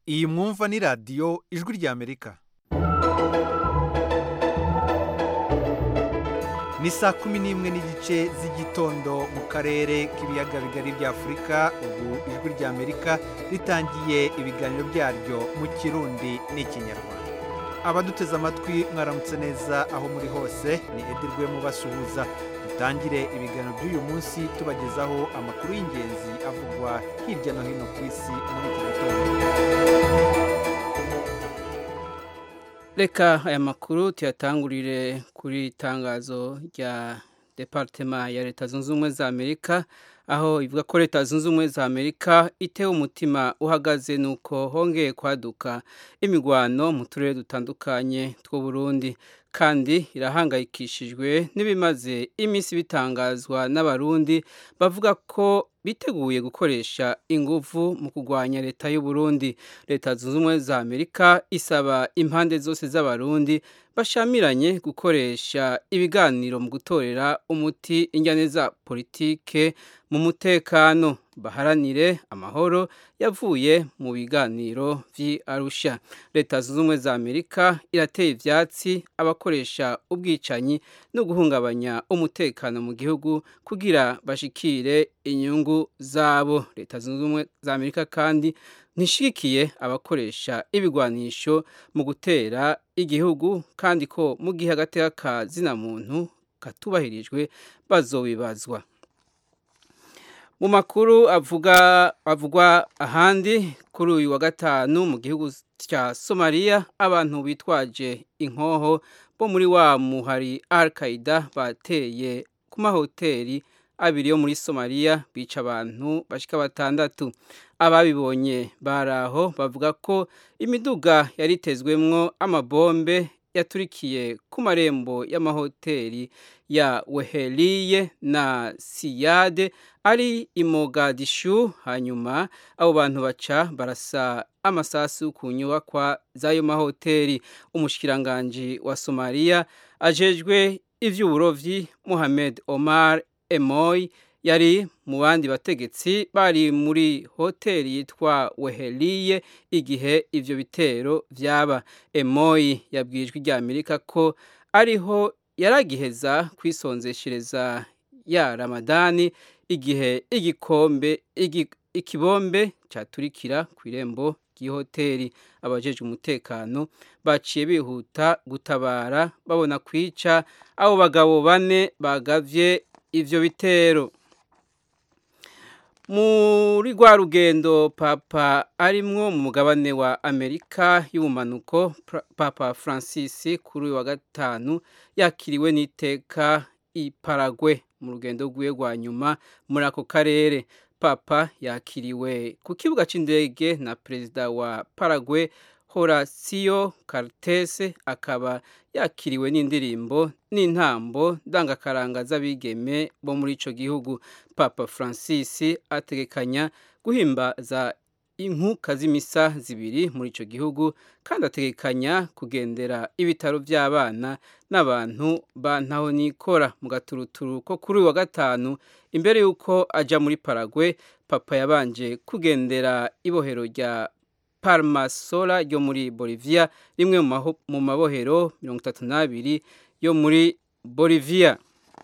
iyi mwumva ni radiyo ijwi ry'amerika ni saa kumi n'imwe n'igice z'igitondo mu karere k'ibiyaga bigari bya afurika ubu ijwi ry'amerika ritangiye ibiganiro byaryo mu kirundi n'ikinyarwanda abaduteze amatwi mwaramutse neza aho muri hose ni edirwe mubasuhuza dutangire ibiganiro by'uyu munsi tubagezaho amakuru y'ingenzi avugwa hirya no hino ku isi muri iki gitondo reka aya makuru tuyatangurire kuri itangazo rya departema ya leta zunze ubumwe za amerika aho ivuga ko leta zunze ubumwe za amerika itewe umutima uhagaze nuko hongeye kwaduka imigwano mu turere dutandukanye tw'u Burundi kandi irahangayikishijwe n'ibimaze iminsi bitangazwa n'abarundi bavuga ko biteguye gukoresha ingufu mu kurwanya leta y'u Burundi leta zunze ubumwe za amerika isaba impande zose z'abarundi bashamiranye gukoresha ibiganiro mu gutorera umuti injyane za politike mu mutekano baharanire amahoro yavuye mu biganiro vy'arusha leta zunze ubumwe za amerika irateye ivyatsi abakoresha ubwicanyi no guhungabanya umutekano mu gihugu kugira bashikire inyungu zabo leta zunze ubumwe za amerika kandi ntishigikiye abakoresha ibigwanisho mu gutera igihugu kandi ko mu gihe agateka ka zina muntu katubahirijwe bazobibazwa mu makuru avuga avugwa ahandi kuri uyu wa gatanu mu gihugu cya somaliya abantu bitwaje inkoho bo muri wa muhari al qaida bateye ku mahoteli abiri yo muri somaliya bica abantu bashika batandatu ababibonye baraho bavuga ko imiduga yaritezwemwo amabombe yaturikiye ku marembo y'amahoteli ya weheliye na siyade ari imogadishu hanyuma abo bantu baca barasa amasasu ku nyubakwa z'ayo mahoteli umushikiranganji wa somaliya ajejwe ivy'uburovyi muhamed omar emoy yari mu bandi bategetsi bari muri hoteli yitwa weheliye igihe ivyo bitero vyaba emoyi yabwijwe rya amerika ko ariho yaragiheza kwisonzeshereza ya ramadani igihe igikombe igi, ikibombe caturikira ku irembo ry'ihoteli abajeje umutekano baciye bihuta gutabara babona kwica abo bagabo bane bagavye ivyo bitero muri rwa rugendo papa arimwo mu mugabane wa amerika y'ubumanuko papa francis kuri uyu wa gatanu yakiriwe n'iteka iparagwe mu rugendo rwiwe rwa nyuma muri ako karere papa yakiriwe ku kibuga cy'indege na perezida wa paragwe Horacio Cartes akaba yakiriwe n'indirimbo n'intambo ndangakaranga z'abigeme bo muri ico gihugu Papa Francis ategekanya guhimbaza inkuka z'imisa zibiri muri ico gihugu kandi ategekanya kugendera ibitaro by'abana n'abantu bantaho nikora mu gaturuturu ko kuri uyu wa gatanu imbere y'uko aja muri Paraguay papa yabanje kugendera ibohero rya Palmasola ryo muri Bolivia rimwe mu mabohero mirongo itatu n'abiri yo muri Bolivia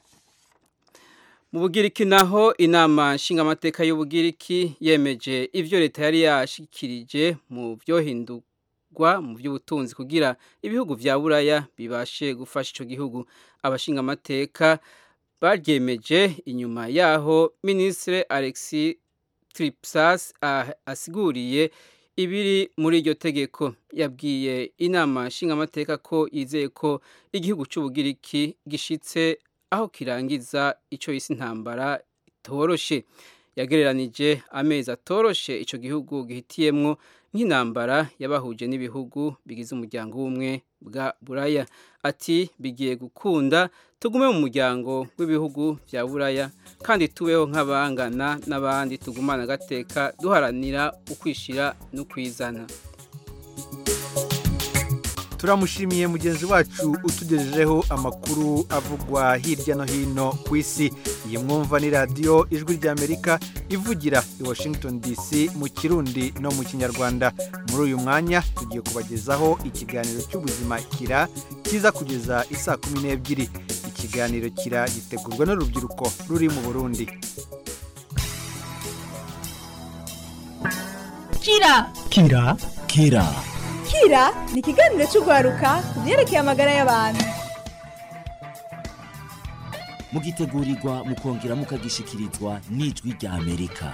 mu bugiriki naho inama nshingamateka y'ubugiriki yemeje ivyo leta yari yashikirije mu byohindurwa mu by'ubutunzi kugira ibihugu vya buraya bibashe gufasha ico gihugu abashingamateka baryemeje inyuma yaho ministre Alexis Tripsas asiguriye ibiri muri iryo tegeko yabwiye inama nshingamateka ko yizeye ko igihugu cy'ubugiriki gishitse aho kirangiza icyo yise intambara itoroshe yagereranije amezi atoroshe icyo gihugu gihitiyemwo nk'intambara yabahuje n'ibihugu bigize umuryango w'ubumwe bwa buraya ati bigiye gukunda tugume mu muryango w'ibihugu bya buraya kandi tubeho nk'abangana n'abandi tugumana agateka duharanira ukwishira no kwizana turamushimiye mugenzi wacu utugejejeho amakuru avugwa hirya no hino ku isi iyi mwumva ni radiyo ijwi ry'amerika ivugira i washington dc mu kirundi no mu kinyarwanda muri uyu mwanya tugiye kubagezaho ikiganiro cy'ubuzima kira kiza kugeza isaa kumi n'ebyiri ikiganiro kira gitegurwa n'urubyiruko ruri mu burundi kira kira kira kira ni ikiganiro cy'urwaruka ku byerekeye amagara y'abantu mugitegurirwa mukongera mukagishikirizwa n'ijwi rya amerika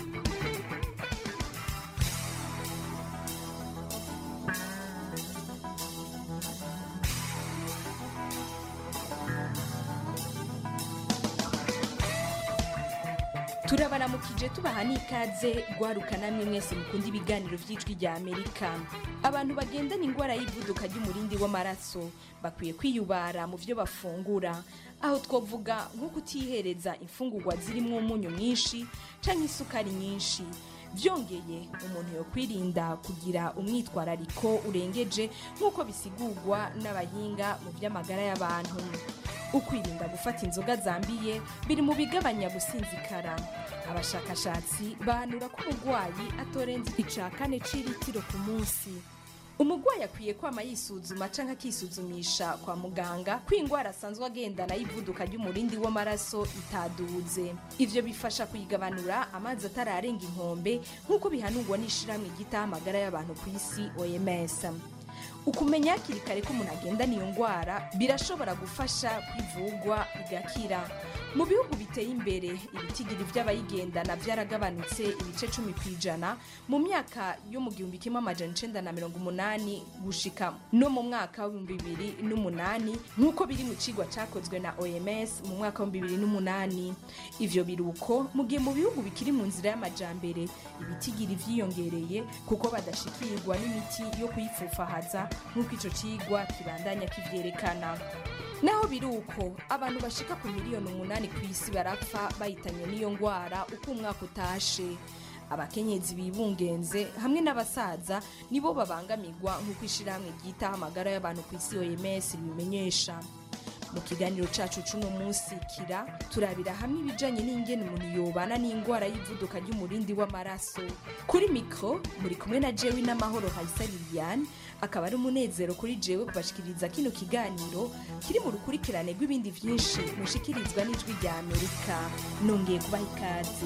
turabaramukije tubaha n'ikaze rwaruka namwe mwese mukunda ibiganiro by'ijwi rya amerika abantu bagendana indwara y'ivuduka ry'umurindi w'amaraso bakwiye kwiyubara mu byo bafungura aho twavuga nko kutihereza imfungurwa zirimo umunyu mwinshi cyangwa isukari nyinshi byongeye umuntu yo kwirinda kugira umwitwarariko urengeje nk'uko bisigurwa n'abahinga mu by'amagara y'abantu ukwirinda gufata inzoga zambiye biri mu bigabanya gusinzikara abashakashatsi bahanura ko umurwayi atorenza ica kane c'iritiro ku munsi umurwayi akwiye kwama yisuzuma canke akisuzumisha kwa muganga ko ingwara asanzwe agendana y'ivuduka ry'umurindi w'amaraso itaduze ivyo bifasha kuyigabanura amazi atararenga inkombe nk'uko bihanurwa n'ishirahamwe ryitaho amagara y'abantu ku isi oms ukumenya hakiri kare ko umuntu agendana iyo ndwara birashobora gufasha kwivugwa igakira mu bihugu biteye imbere ibitigiri by'abayigendana byaragabanutse ibice cumi ku ijana mu myaka yo mu gihumbi kimwe amajana icenda na mirongo umunani gushika no mu mwaka w'ibihumbi bibiri n'umunani nk'uko biri mu cigwa cakozwe na oms mu mwaka w'ibihumbi bibiri n'umunani ivyo biruko mu gihe mu bihugu bikiri mu nzira y'amajambere ibitigiri vyiyongereye kuko badashikirwa n'imiti yo kuyifufahaza nk'uko ico cigwa kibandanya kivyerekana naho biri uko abantu bashika ku miliyoni umunani ku isi barapfa bahitanye n'iyo ngwara uko umwaka utashe abakenyezi bibungenze hamwe n'abasaza nibo babangamirwa nk'uko ishirahamwe ryitaho amagara y'abantu ku isi oms ribimenyesha mu kiganiro cacu c'uno munsi kira turabira hamwe ibijanye n'ingene umuntu yobana n'ingwara y'ivuduka ry'umurindi w'amaraso kuri mikro muri kumwe na jewi n'amahoro hayisa liliane akaba ari umunezero kuri jewe kubashikiriza kino kiganiro kiri mu rukurikirane rw'ibindi vyinshi mushikirizwa n'ijwi rya amerika nongeye kubaha ikaze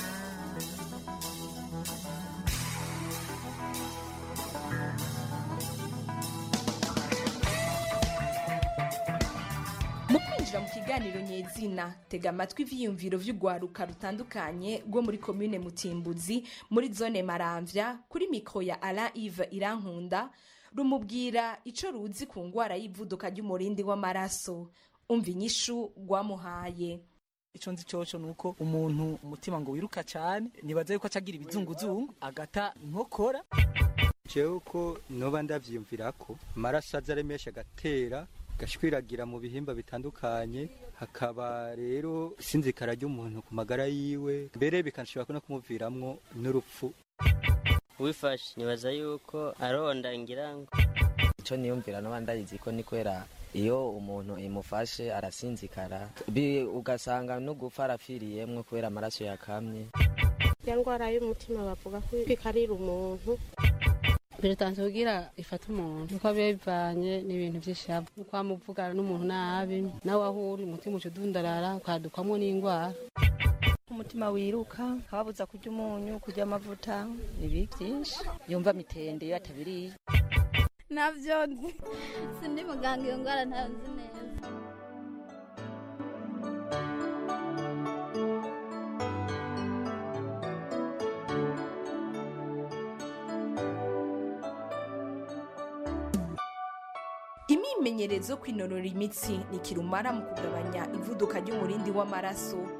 mu kwinjira mu kiganiro nyezina tega amatwi ivyiyumviro vy'urwaruka rutandukanye rwo muri komine mutimbuzi muri zone maramvya kuri mikro ya alain ive irankunda rumubwira ico ruzi ku ngwara y'ivuduka ry'umurindi w'amaraso umva inyishu rwamuhaye ico nzi coco nuko umuntu umutima ngo wiruka cane nibaza yuko acagira ibizunguzungu agata inkokora jewe uko noba ndavyiyumvira ko amaraso aza ari menshi agatera gashwiragira mu bihimba bitandukanye hakaba rero isinzikara ry'umuntu ku magara yiwe mbere bikanashobora no kumuviramwo n'urupfu wifashe nibaza yuko aronda ngira ngo icyo niyumvira n'abandi ndayizi ko ni kubera iyo umuntu imufashe arasinzikara bi- ugasanga no gupfa arapfiriyemwo kubera amaraso yakamye ya ndwara y'umutima bavuga ko ikarira umuntu biratanze kugira ifata umuntu uko biba bivanye n'ibintu by'ishavu uko wamuvugana n'umuntu nabi nawe aho uri umutima uca udundarara ukadukwamo n'indwara umutima wiruka kababuza kurya umunyu kurya amavuta ibi byinshi yumva mitende iyo atabiriye ntabyo nzi sindi muganga iyo ndwara ntayo nzi neza imyimenyerezo yo kwinonora imitsi ni kirumara mu kugabanya ivuduka ry'umurindi w'amaraso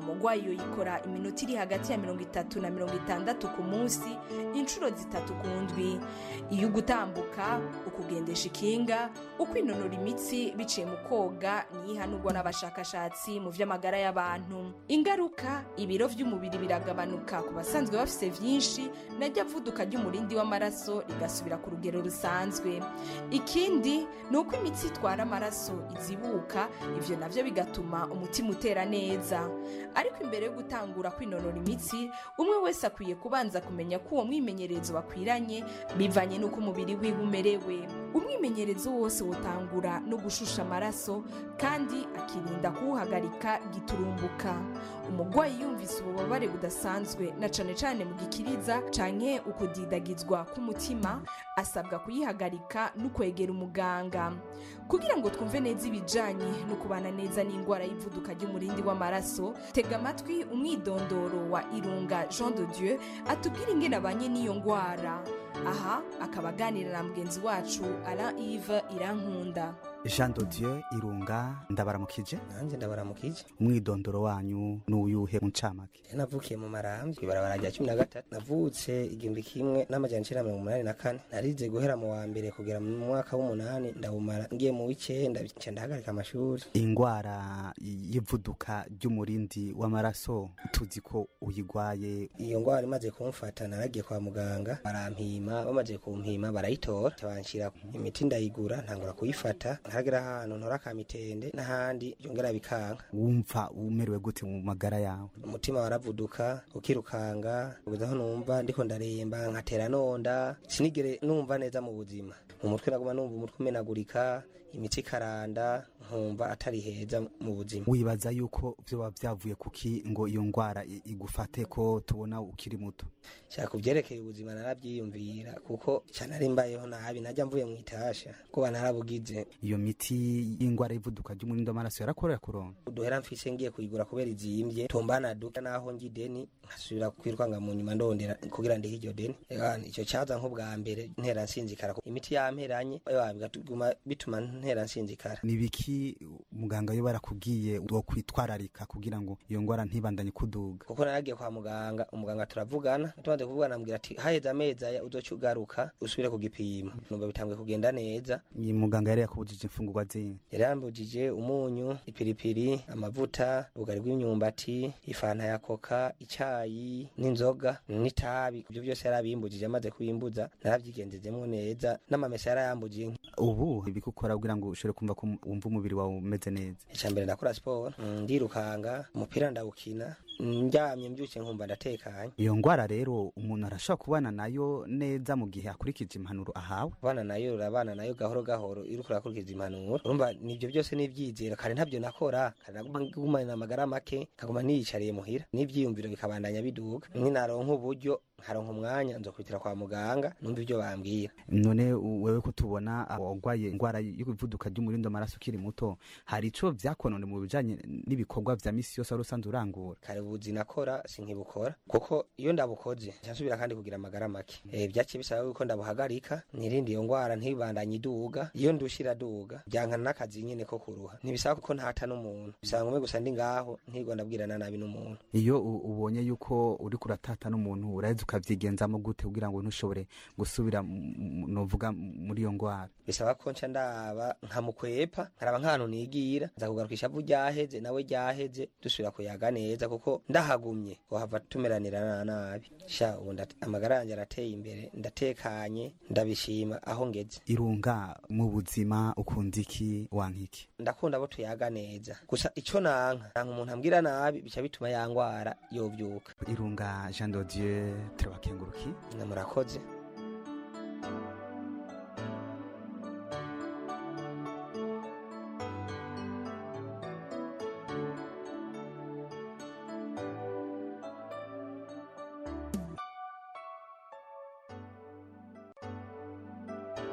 umurwayi yoyikora iminota iri hagati ya mirongo itatu na mirongo itandatu ku munsi inshuro zitatu ku ndwi iyo ugutambuka ukugendesha ikinga ukwinonora imitsi biciye mu koga niyo ihanurwa n'abashakashatsi mu vy'amagara y'abantu ingaruka ibiro vy'umubiri biragabanuka ku basanzwe bafise vyinshi najya vuduka ry'umurindi w'amaraso rigasubira ku rugero rusanzwe ikindi ni uko imitsi itwara amaraso izibuka ivyo navyo bigatuma umutima utera neza ariko imbere yo gutangura kwinonora imitsi umwe wese akwiye kubanza kumenya ko uwo mwimenyerezo bakwiranye bivanye n'uko umubiri wiwe umerewe umwimenyerezo wose wotangura no gushusha amaraso kandi akirinda kuwuhagarika giturumbuka umurwayi yumvise ububabare budasanzwe na cane cane mu gikiriza canke ukudidagizwa k'umutima asabwa kuyihagarika no kwegera umuganga kugira ngo twumve neza ibijanye no kubana neza n'indwara y'ivuduka ry'umurindi w'amaraso tega amatwi umwidondoro wa irunga jean de dieu atubwira ingene abanye n'iyo ndwara aha akaba aganira na mugenzi wacu alain ive irankunda jean de dieu irunga ndabaramukije nanjye ndabaramukije umwidondoro wanyu n'uyuhe mu ncamake navukiye mu marambi ibarabara rya cumi na gatatu navutse igihumbi kimwe n'amajana icenda mirongo umunani na kane narize guhera mu wa mbere kugera mu mwaka w'umunani ndawumara ngiye mu w'icenda nca ndahagarika amashuri ingwara y'ivuduka ry'umurindi w'amaraso tuzi ko uyigwaye iyo ngwara imaze kumfata naragiye kwa muganga barampima bamaze kumpima barayitora banshira imiti ndayigura ntangura kuyifata ntaragera ahantu ntora akamitende n'ahandi byongera bikanka wumva umerewe gute mu magara yawe umutima waravuduka ukirukanga kugeza aho numva ndiko ndaremba nkatera nonda sinigere numva neza mu buzima mu mutwe naguma numva umutwe umenagurika imitsi ikaranda nkumva atari heza mu buzima wibaza yuko vyoba vyavuye kuki ngo iyo ngwara igufate ko tubona ukiri muto shaka kuvyerekeye ubuzima naravyiyumvira kuko cyane ari mbayeho nabi najya mvuye mu itasha kuba narabugize iyo miti y'ingwara y'ivuduka ry'umurindo w'amaraso yarakorera kuronka uduhera mfise ngiye kuyigura kubera izimvye tombana duka naho ngi deni nkasubira kwirwanga mu nyuma ndondera kugira ndihe iryo deni ico caza nk'ubwa mbere ntera nsinzikara imiti yamperanye bigatuma bituma ntera nsinzikara nibiki muganga yo barakubwiye wo kwitwararika kugira ngo iyo ngwara ntibandanye kuduga kuko naragiye kwa muganga umuganga turavugana tumaze kuvugana ambwira ati haheze amezi aya uzoca ugaruka usubire kugipima numva bitanguye kugenda neza muganga yari yakubujije imfungurwa zindi yari yambujije umunyu ipiripiri amavuta ubugari bw'imyumbati ifanta ya koka icayi n'inzoga n'itabi ibyo byose yari abimbujije amaze kubimbuza narabyigenzezemo neza n'amamesa yari ayambujije ubu ibikukora kugira ngo ushobore kumva ko wumva umubiri wawe umeze neza icya mbere ndakora siporo ndirukanga umupira ndawukina ndyamye mbyuke nkumva ndatekanye iyo ngwara rero umuntu arashobora kubana nayo neza mu gihe akurikije impanuro ahawe kubana nayo urabana nayo gahoro gahoro iyo uriko urakurikiza impanuro urumva nivyo byose n'ivyizero kare ntabyo nakora kare naguma ngumana amagara make nkaguma niyicariye muhira n'ivyiyumviro bikabandanya biduga nkinaronka uburyo nkaronka umwanya nzokwitira kwa muganga numva ivyo bambwira none wewe ko tubona wagwaye ingwara y'ivuduka ry'umurindo amaraso ukiri muto hari ico vyakonone mu bijanye n'ibikorwa vya misi yose wari usanzwe urangura kare ubuzi nakora sinkibukora kuko iyo ndabukoze nsubira kandi kugira amagara make e, vyaciye bisaba yuko ndabuhagarika nirindi iyo ngwara ntibandanye iduga iyo ndushira duga byankana n'akazi nyene ko kuruha ntibisaba kuko ntata n'umuntu bisaba ngume gusa ndi ngaho ntirwa ndabwirana nabi n'umuntu iyo ubonye yuko uriko uratata n'umuntu uraheza ukavyigenzamo gute kugira ngo ntushobore gusubira novuga muri iyo ngwara bisaba ko nca ndaba nkamukwepa nkaraba nk'ahantu nigira nza kugarukisha avu ryaheze nawe ryaheze dusubira kuyaga neza kuko ndahagumye wahava tumeranira nabi sha ubu amagara yanjye arateye imbere ndatekanye ndabishima aho ngeze irunga mu buzima ukunda iki wanka iki ndakunda abo tuyaga neza gusa ico nanka nanka umuntu ambwira nabi bica bituma yangwara yovyuka irunga jean dodieu turabakenguruki namurakoze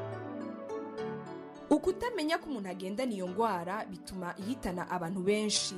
ukutamenya ko umuntu agendana iyo ndwara bituma ihitana abantu benshi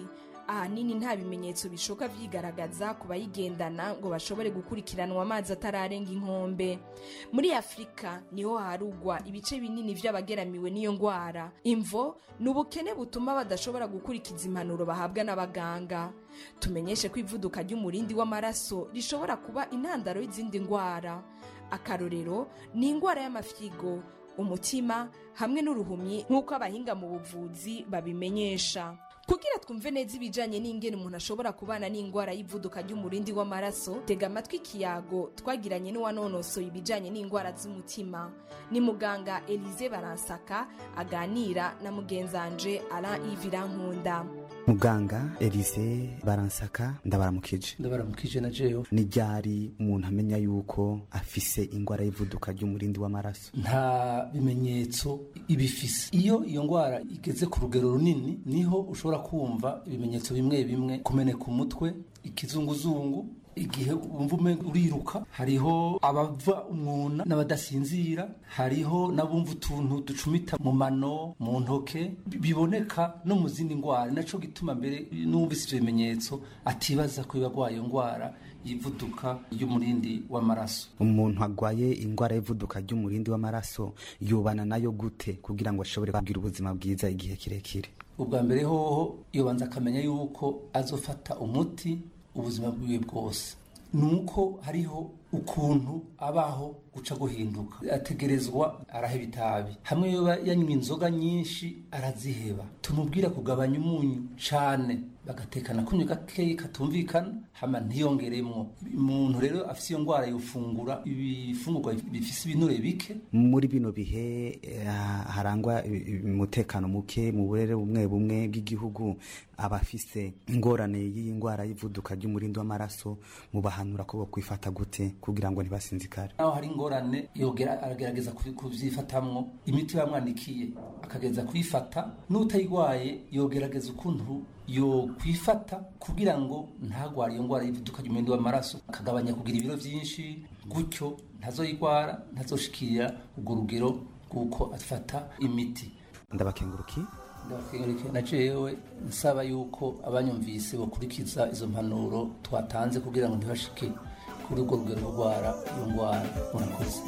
ahanini nta bimenyetso bishoka vyigaragaza ku bayigendana ngo bashobore gukurikiranwa amazi atararenga inkombe muri afurika niho harugwa ibice binini vy'abageramiwe n'iyo ngwara imvo ni ubukene butuma badashobora gukurikiza impanuro bahabwa n'abaganga tumenyeshe ko ivuduka ry'umurindi w'amaraso rishobora kuba intandaro y'izindi ngwara akarorero ni ingwara y'amafyigo umutima hamwe n'uruhumyi nk'uko abahinga mu buvuzi babimenyesha kugira twumve neza ibijanye n'ingene umuntu ashobora kubana n'ingwara y'ivuduka ry'umurindi w'amaraso tega amatwi ikiyago twagiranye n'uwanonosoye ibijanye n'ingwara z'umutima ni muganga elize baransaka aganira na mugenzanje alain ivirankunda muganga elise baransaka ndabaramukije ndabaramukije na jewe ni ryari umuntu amenya yuko afise ingwara y'ivuduka ry'umurindi w'amaraso nta bimenyetso ibifise iyo iyo ngwara igeze ku rugero runini niho ushobora kumva ibimenyetso bimwe bimwe kumeneka umutwe ikizunguzungu igihe wumva umenga uriruka hariho abava umwuna n'abadasinzira hariho n'abumva utuntu ducumita mu mano mu ntoke biboneka no mu zindi ndwara naco gituma mbere n'uwumvise ivyo bimenyetso atibaza ko biba agwaye ndwara yivuduka ry'umurindi w'amaraso umuntu agwaye ingwara y'ivuduka ry'umurindi w'amaraso yubana nayo gute kugira ngo ashobore kugira ubuzima bwiza igihe kirekire ubwa mbere hoho yobanza akamenya yuko azofata umuti ubuzima bwiwe bwose nuko hariho ukuntu abaho guca guhinduka ategerezwa araheba itabi hamwe yoba yanywa inzoga nyinshi araziheba tumubwira kugabanya umunyu cane bagatekana kunywa gakeyi katumvikana hama ntiyongeremwo umuntu rero afise iyo ngwara yofungura ibifungurwa bifise ibinure bike muri bino bihe eh, harangwa umutekano muke mu burere bumwe bumwe bw'igihugu abafise ingorane y'iyi ngwara y'ivuduka ry'umurindi w'amaraso mubahanura ko bokwifata gute kugira ngo ntibasinzikare naho hari ingorane yogera aragerageza kuvyifatamwo imiti bamwandikiye akagereza kuyifata n'utayigwaye yogerageza ukuntu yo kwifata kugira ngo ntagware iyo ngwara y'ivuduka ry'umurindi w'amaraso akagabanya kugira ibiro vyinshi gutyo ntazoyigwara ntazoshikira urwo rugero rw'uko afata imiti ndabakenguruki ndabakenguruki na jewe nsaba yuko abanyumvise bokurikiza izo mpanuro twatanze kugira ngo ntibashike kuri urwo rugero rwo rwara iyo ngwara murakoze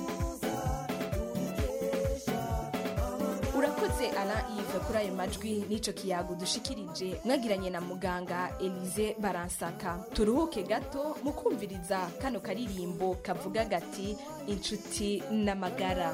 urakoze alain ive kuri ayo majwi n'ico kiyago dushikirije mwagiranye na muganga elize baransaka turuhuke gato mu kumviriza kano karirimbo kavuga gati inshuti n'amagara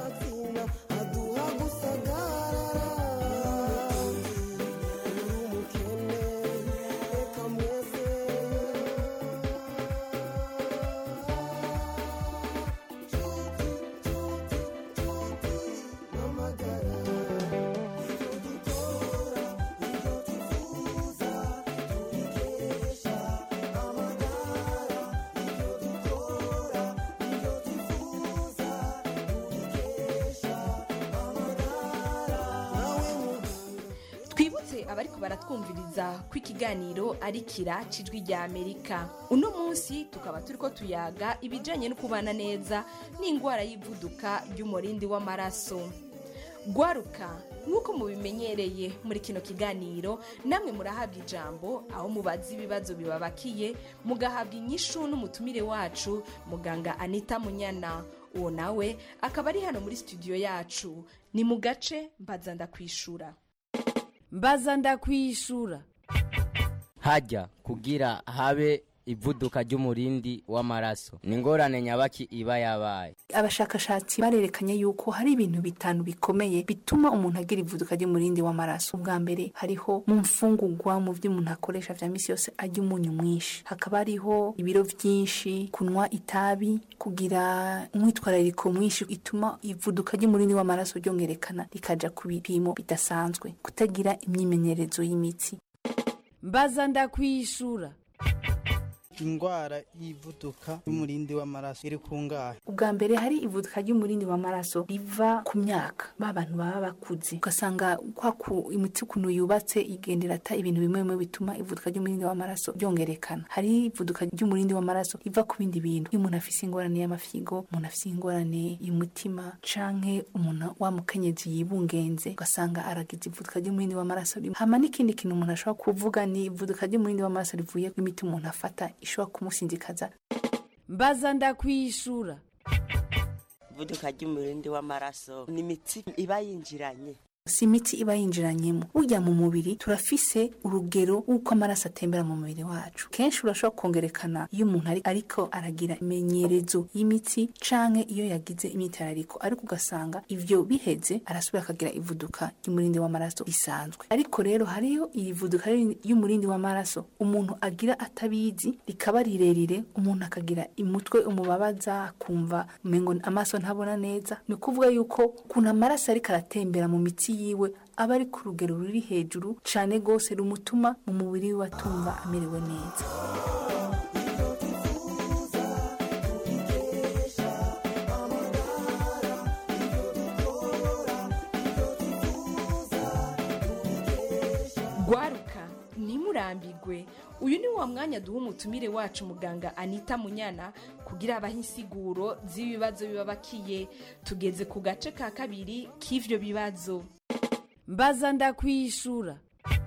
twibutse abariko baratwumviriza ko ikiganiro ari kira cijwi rya amerika uno munsi tukaba turiko tuyaga ibijanye no kubana neza n'ingwara y'ivuduka ry'umurindi w'amaraso gwaruka nk'uko mubimenyereye muri kino kiganiro namwe murahabwa ijambo aho mubaza ibibazo bibabakiye mugahabwa inyishu n'umutumire wacu muganga anita munyana uwo nawe akaba ari hano muri studio yacu ni mu gace mbaza ndakwishura mbaza ndakwishura hajya kugira habe ivuduka ry'umurindi w'amaraso ni ingorane nyabaki iba yabaye abashakashatsi barerekanye yuko hari ibintu bitanu bikomeye bituma umuntu agira ivuduka ry'umurindi w'amaraso ubwa mbere hariho mu mfungurwa mu byo umuntu akoresha vya misi yose arya umunyu mwinshi hakaba hariho ibiro vyinshi kunywa itabi kugira umwitwarariko mwinshi ituma ivuduka ry'umurindi w'amaraso ryongerekana rikaja ku bipimo bidasanzwe kutagira imyimenyerezo y'imitsi mbaza ndakwishura indwara y'ivuduka y'umurindi w'amaraso iri kungahe ubwa mbere hari ivuduka ry'umurindi w'amaraso riva ku myaka ba bantu baba bakuze ugasanga kwa ku imiti ukuntu yubatse igendera ata ibintu bimwe bimwe bituma ivuduka ry'umurindi w'amaraso ryongerekana hari ivuduka ry'umurindi w'amaraso riva ku bindi bintu iyo umuntu afise ingorane y'amafigo umuntu afise ingorane y'umutima canke umuntu wa mukenyezi yibungenze ugasanga aragize ivuduka ry'umurindi w'amaraso rimwe hama n'ikindi kintu umuntu ashobora kuvuga ni ivuduka ry'umurindi w'amaraso rivuye ku imiti umuntu afata ishobora kumusinzikaza mbaza ndakwishura ivuduka ry'umurindi w'amaraso ni imitsi iba yinjiranye si imiti iba yinjiranyemo burya mu mubiri turafise urugero w'uko amaraso atembera mu mubiri wacu kenshi urashobora kongerekana iyo umuntu ari ariko aragira imenyerezo y'imitsi canke iyo yagize imyitarariko ariko ugasanga ivyo biheze arasubira akagira ivuduka ry'umurindi w'amaraso risanzwe ariko rero hariyo iyi vuduka y'umurindi w'amaraso umuntu agira atabizi rikaba rirerire umuntu akagira umutwe umubabaza akumva umengo amaso ntabona neza ni ukuvuga yuko ukuntu amaraso ariko aratembera mu mitsi yiwe aba ari ku rugero ruri hejuru cyane rwose rumutuma mu mubiri we atumva amerewe neza gwaruka ntimurambigwe uyu ni wa mwanya duha umutumire wacu muganga anita munyana kugira abahe insiguro z'ibibazo biba bakiye tugeze ku gace ka kabiri k'ivyo bibazo mbaza ndakwishura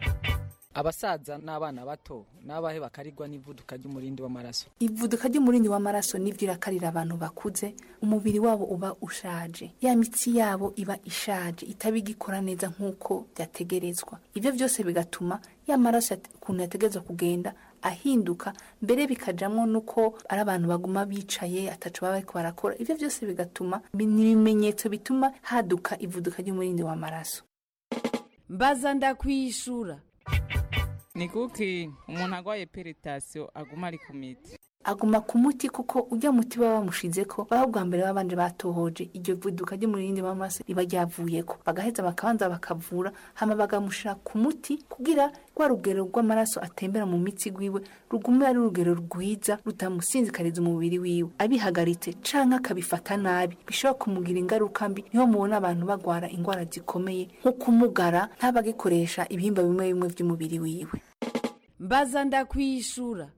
abasaza n'abana bato n'abahe bakarirwa n'ivuduka ry'umurindi w'amaraso ivuduka ry'umurindi w'amaraso nibyo irakarira abantu bakuze umubiri wabo uba ushaje ya mitsi yabo iba ishaje itaba igikora neza nk'uko byategerezwa ibyo byose bigatuma ya maraso yate- ukuntu yategerezwa kugenda ahinduka mbere bikajamwo nuko ari abantu baguma bicaye ataco baba bariko barakora ibyo byose bigatuma bi- ni ibimenyetso bituma haduka ivuduka ry'umurindi w'amaraso mbaza ndakwishura ni kuki umuntu agwaye peritasiyo aguma ari ku miti aguma ku muti kuko ujya muti baba bamushizeko baba bwa mbere babanje batohoje iryo vuduka ry'umurindi w'amaraso riba ryavuyeko bagaheza bakabanza bakavura hama bagamushira ku muti kugira rwa rugero rw'amaraso atembera mu mitsi gwiwe rugume ari urugero rwiza rutamusinzikariza umubiri wiwe abihagaritse canke akabifata nabi bishobora kumugira ingaruka mbi niho mubona abantu bagwara ingwara zikomeye nko kumugara ntabagikoresha ibihimba bimwe bimwe vy'umubiri wiwe mbaza ndakwishura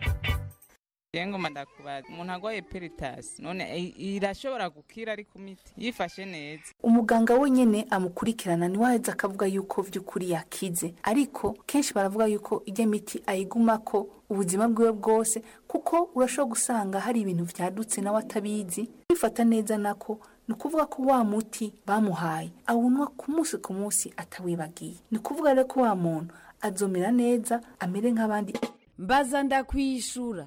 ngoma ndakubaza umuntu agwaye peritasi none i- irashobora gukira ari ku miti yifashe neza umuganga wenyine amukurikirana niwaheza akavuga yuko by'ukuri yakize ariko kenshi baravuga yuko ijya miti ayigumako ubuzima bwiwe bwose kuko urashobora gusanga hari ibintu vyadutse nawe atabizi bifata neza nako ni ukuvuga ko wa muti bamuhaye awunywa ku munsi ku munsi atawibagiye ni ukuvuga rero ko wa muntu azomera neza amere nk'abandi mbaza ndakwishura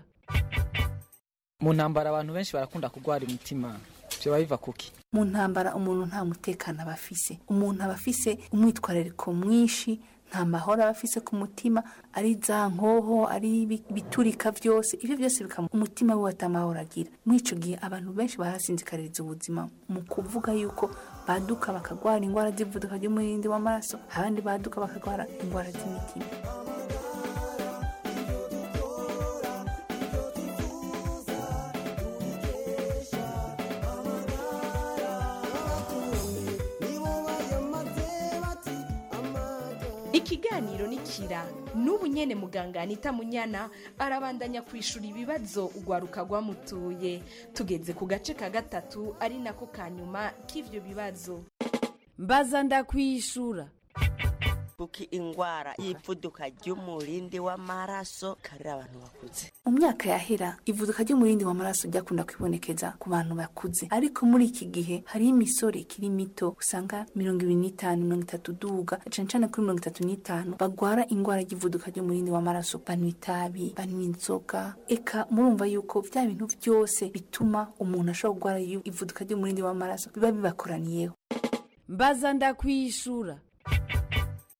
mu ntambara abantu benshi barakunda kurwara imitima vyoba biva kuki mu ntambara umuntu nta mutekano aba afise umuntu aba afise umwitwarariko mwinshi nta mahoro aba afise ku mutima ari za nkoho ari ibi- ibiturika vyose ivyo byose bikama umutima wiwe atamahoro agira muri ico gihe abantu benshi barasinzikaririza ubuzima mu kuvuga yuko baduka bakagwara ingwara z'ivuduka ry'umurindi w'amaraso abandi baduka bakagwara ingwara z'imitima ikiganiro ni kira n'ubu nyene muganga anita munyana arabandanya kwishura ibibazo ugwaruka rwamutuye tugeze ku gace ka gatatu ari nako ka nyuma k'ivyo bibazo mbaza ndakwishura kuki ingwara y'ivuduka ry'umurindi w'amaraso karira abantu bakuze mu myaka yahera ivuduka ry'umurindi w'amaraso ryakunda kwibonekeza ku bantu bakuze ariko muri iki gihe hariho imisore ikiri mito usanga mirongo ibiri n'itanu mirongo itatu duga cane cane kuri mirongo itatu n'itanu bagwara ingwara ry'ivuduka ry'umurindi w'amaraso banywa itabi banywa inzoga eka murumva yuko vya bintu vyose bituma umuntu ashobora kugwara iyo- ivuduka ry'umurindi w'amaraso biba bibakoraniyeho mbaza ndakwishura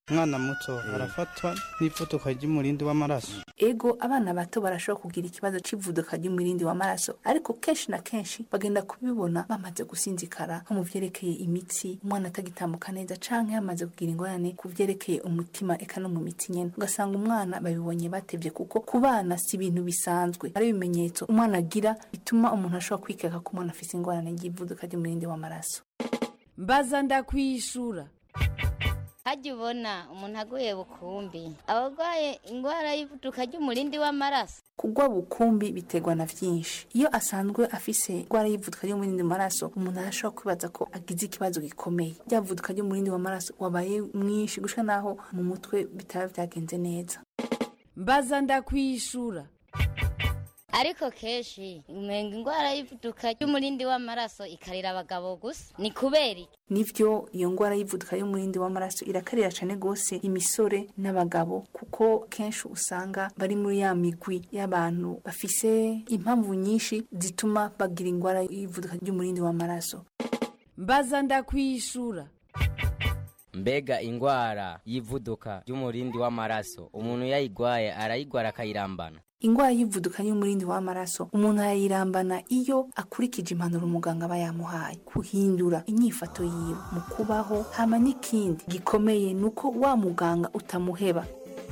umwana muto arafatwa n'ivuduka ry'umurindi w'amaraso ego abana bato barashobora kugira ikibazo cy'ivuduka ry'umurindi w'amaraso ariko kenshi na kenshi bagenda kubibona bamaze gusinzikara nko mu vyerekeye imitsi umwana atagitambuka neza canke yamaze kugira ingorane ku vyerekeye umutima eka no mu mitsi nyene ugasanga umwana babibonye batevye kuko ku bana si ibintu bisanzwe ari ibimenyetso umwana agira bituma umuntu ashobora kwikeka ko umwana afise ingorane ry'ivuduka ry'umurindi w'amaraso mbaza ndakwishura hajya ubona umuntu aguye bukumbi abarwaye indwara y'ivuduka ry'umurindi w'amaraso kugwa bukumbi biterwa na vyinshi iyo asanzwe afise indwara y'ivuduka ry'umurindi w'amaraso umuntu arashobora kwibaza ko agize ikibazo gikomeye rya vuduka ry'umurindi w'amaraso wabaye mwinshi gushika naho mu mutwe bitaba vyagenze neza mbaza ndakwishura ariko kenshi umenga indwara y'ivuduka ry'umurindi w'amaraso ikarira abagabo gusa ni kubera iki nivyo iyo ngwara y'ivuduka y'umurindi w'amaraso irakarira cane gose imisore n'abagabo kuko kenshi usanga bari muri ya migwi y'abantu bafise impamvu nyinshi zituma bagira ingwara y'ivuduka ry'umurindi w'amaraso mbaza ndakwishura mbega ingwara y'ivuduka ry'umurindi w'amaraso umuntu yayigwaye arayigwara akayirambana ingwara y'ivuduka y'umurindi w'amaraso umuntu arayirambana iyo akurikije impanuro umuganga aba yamuhaye guhindura inyifato yiwe mu kubaho hama n'ikindi gikomeye ni uko wa muganga utamuheba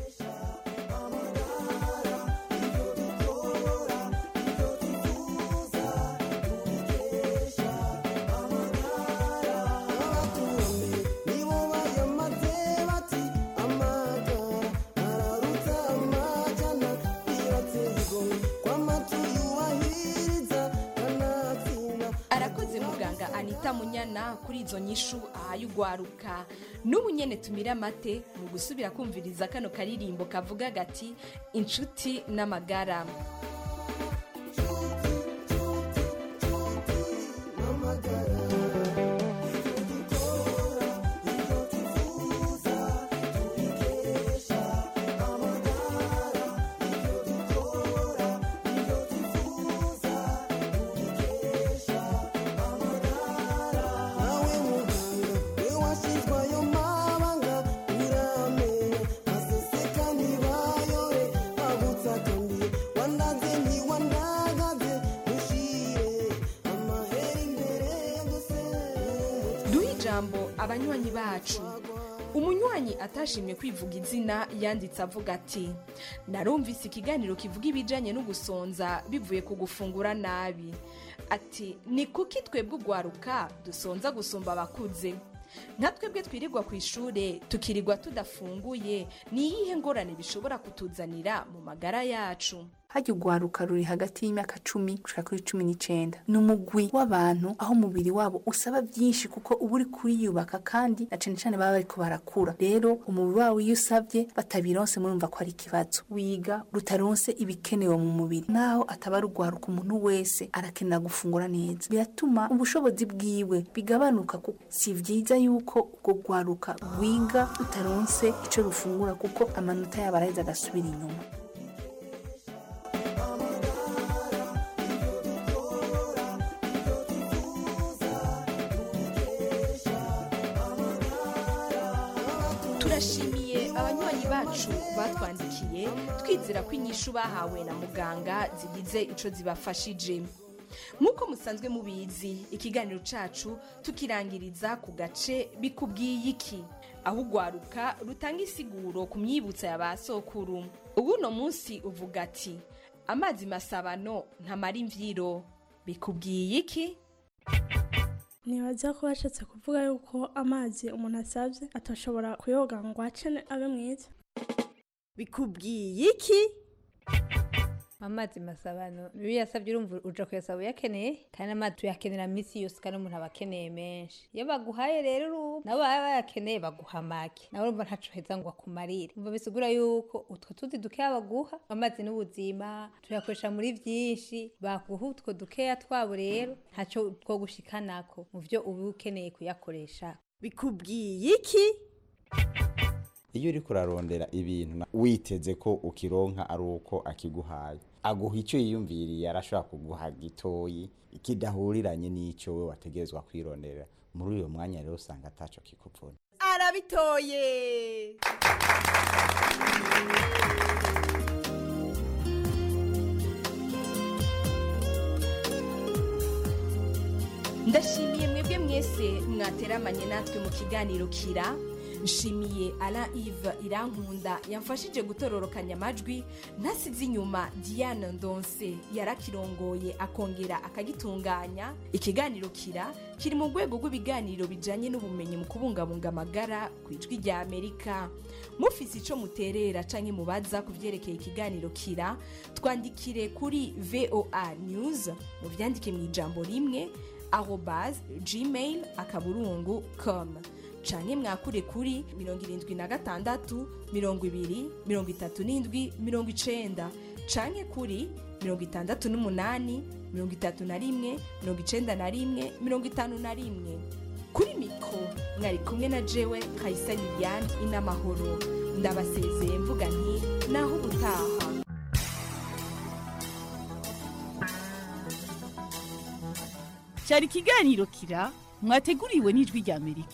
arakoze muganga anita munyana kuri izo nyishu ahaye ugwaruka n'ubu nyene tumira amate mu gusubira kumviriza kano karirimbo kavuga gati inshuti n'amagara duhe ijambo abanywanyi bacu umunywanyi atashimye kwivuga izina yanditse avuga ati narumvise ikiganiro kivuga ibijyanye no gusonza bivuye ku gufungura nabi ati ni kuki twebwe ugwaruka dusonza gusumba abakuze nka twebwe twirirwa ku ishuri tukirirwa tudafunguye ni iyihe ngorane bishobora kutuzanira mu magara yacu hajya ugwaruka ruri hagati y'imyaka cumi gushika kuri cumi n'icenda ni umugwi w'abantu aho umubiri wabo usaba byinshi kuko uba uri kuriyubaka kandi na cane cane baba bariko barakura rero umubiri wabo iyo usabye batabironse murumva ko ari ikibazo wiga rutaronse ibikenewe mu mubiri naho ataba ari ugwaruka umuntu wese arakenera gufungura neza biratuma ubushobozi bwiwe bigabanuka kuko si vyiza yuko ubwo gwaruka wiga rutaronse ico rufungura kuko amanota yabo araheza agasubira inyuma turashimiye abanywanyi bacu batwandikiye twizera ko inyishu bahawe na muganga zigize ico zibafashije nk'uko musanzwe mubizi ikiganiro cacu tukirangiriza ku gace bikubwiye iki aho ugwaruka rutanga isiguro ku myibutsa ya ba sokuru ubu uno munsi uvuga ati amazi masabano ntamara imvyiro bikubwiye iki ntibaza ko bashatse kuvuga yuko amazi umuntu asabye atashobora kuyoga ngo acene abe mwiza bikubwiye iki amazi masabano iyo uyasabye urumva uja kuyasaba uyakeneye kandi amazi tuyakenera minsi yose kandi umuntu aba akeneye menshi iyo baguhaye rero urubu nabo baba bayakeneye baguha make nawe urumva ntaco heza ngo akumarire umva bisigura yuko utwo tuzi dukeya baguha amazi n'ubuzima tuyakoresha muri vyinshi baguha utwo dukeya twabo rero ntaco two gushikanako mu vyo uba ukeneye kuyakoresha bikubwiye iki iyo uriko urarondera ibintu na- witeze ko ukironka ari uko akiguhaye aguha icyo yiyumviriye arashobora kuguha gitoyi kidahuriranye n'icyo we wategerezwa kwirondera muri uyo mwanya rero usanga ataco kikuvuna arabitoye ndashimiye mwebwe mwese mwateramanye natwe mu kiganiro kira nshimiye ara ive irankunda yamfashije gutororokanya amajwi ntasize inyuma diane ndonse yarakirongoye akongera akagitunganya ikiganiro kira kiri mu rwego rw'ibiganiro bijyanye n'ubumenyi mu kubungabunga amagara ku ijwi rya amerika mufise icyo muterera cyangwa mubaza ku byerekeye ikiganiro kira twandikire kuri voa news mu byandike mu ijambo rimwe arobase gmail akaburungu komu canke mwakure kuri mirongo irindwi na gatandatu mirongo ibiri mirongo itatu n'indwi mirongo icenda canke kuri mirongo itandatu n'umunani mirongo itatu na rimwe mirongo icenda na rimwe mirongo itanu na rimwe kuri mikoro mwari kumwe na jewe kayisa liliane inamahoro ndabasezeye mvuga nti naho ubutaha cyari ikiganiro kira mwateguriwe n'ijwi rya amerika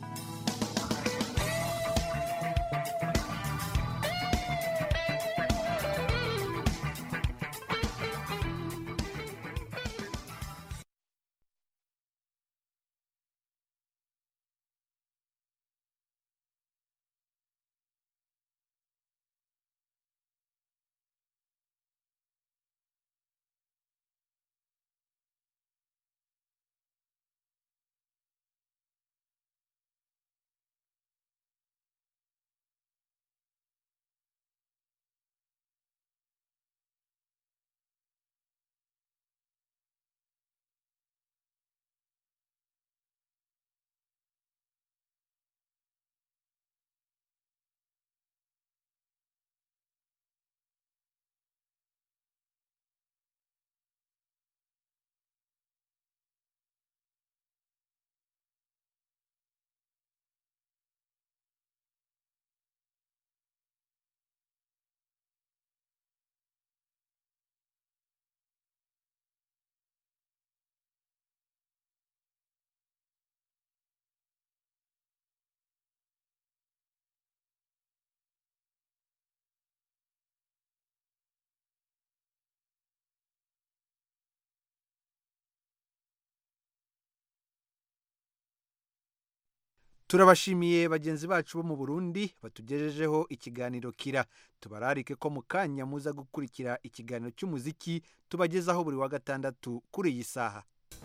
turabashimiye bagenzi bacu bo mu burundi batugejejeho ikiganiro kira tubararike ko mu kanya muza gukurikira ikiganiro cy'umuziki tubagezaho buri wa gatandatu kuri iyi saha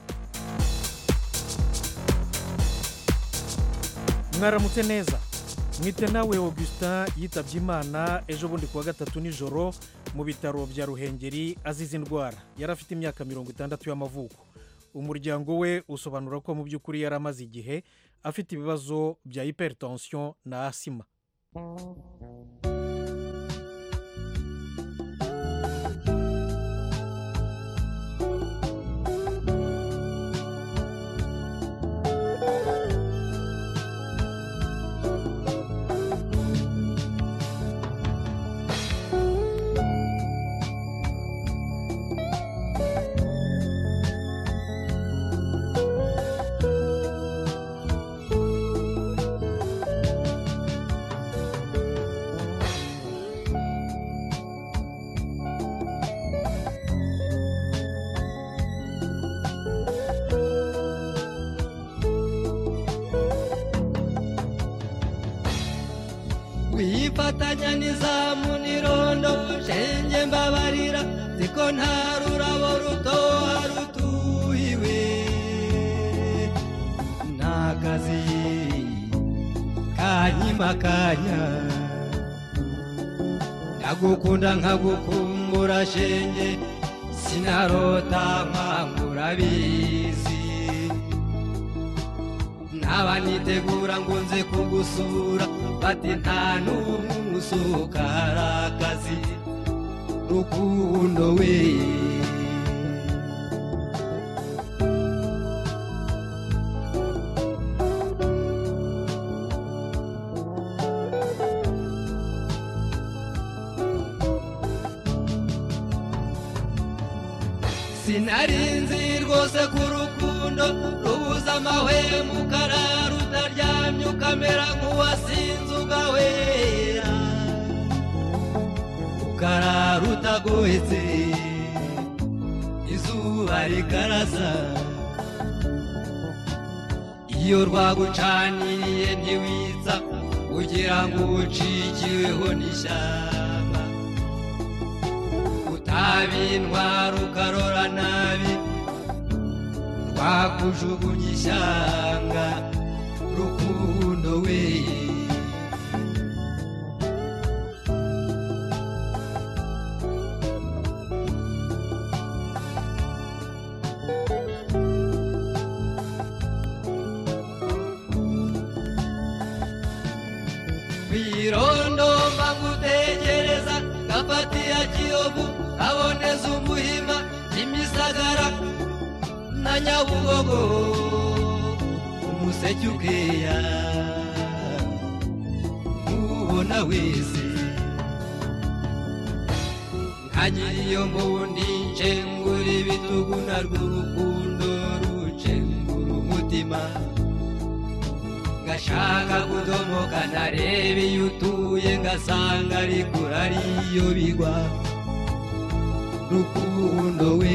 mwaramutse neza mwite nawe augustin yitabye imana ejo bundi kuwa gatatu nijoro mu bitaro bya ruhengeri azize indwara yari afite imyaka mirongo itandatu y'amavuko umuryango we usobanura ko mu by'ukuri yari amaze igihe afite ibibazo bya hypertension na asima wifatanya n'izamu n'irondo shenge mbabarira ziko nta rurabo rutoha rutuhiwe n'akazi kanyimakanya ndagukunda nkagukumbura shenge sinarota nkangura bizi ntaba nitegura ngo nze kugusura bati nta n'umwe umusuka hari akazi rukundo we sinari nzi rwose ku rukundo rukundo rubuza amahwemo ukarara utaryamye ukamera nk'uwasinze ugahwera ukarara utagohetse izuba rikarasa iyo rwagucaniriye ntiwitsa kugira ngo ucikiweho n'ishyamba utabintwara ukarora nabi rwakujugunya ishyanga rukundo we kwirondomba ngutegereza gafatiya kiyovu kaboneza umuhima kimisagara na nyabugogo umuseke ukeya ubona wese nkagira iyo mbundi ncengura ibitugu narwo urukundo rucengura umutima ngashaka kudomoka ntareba iyo utuye ngasanga ariko ariyo bigwa rukundo we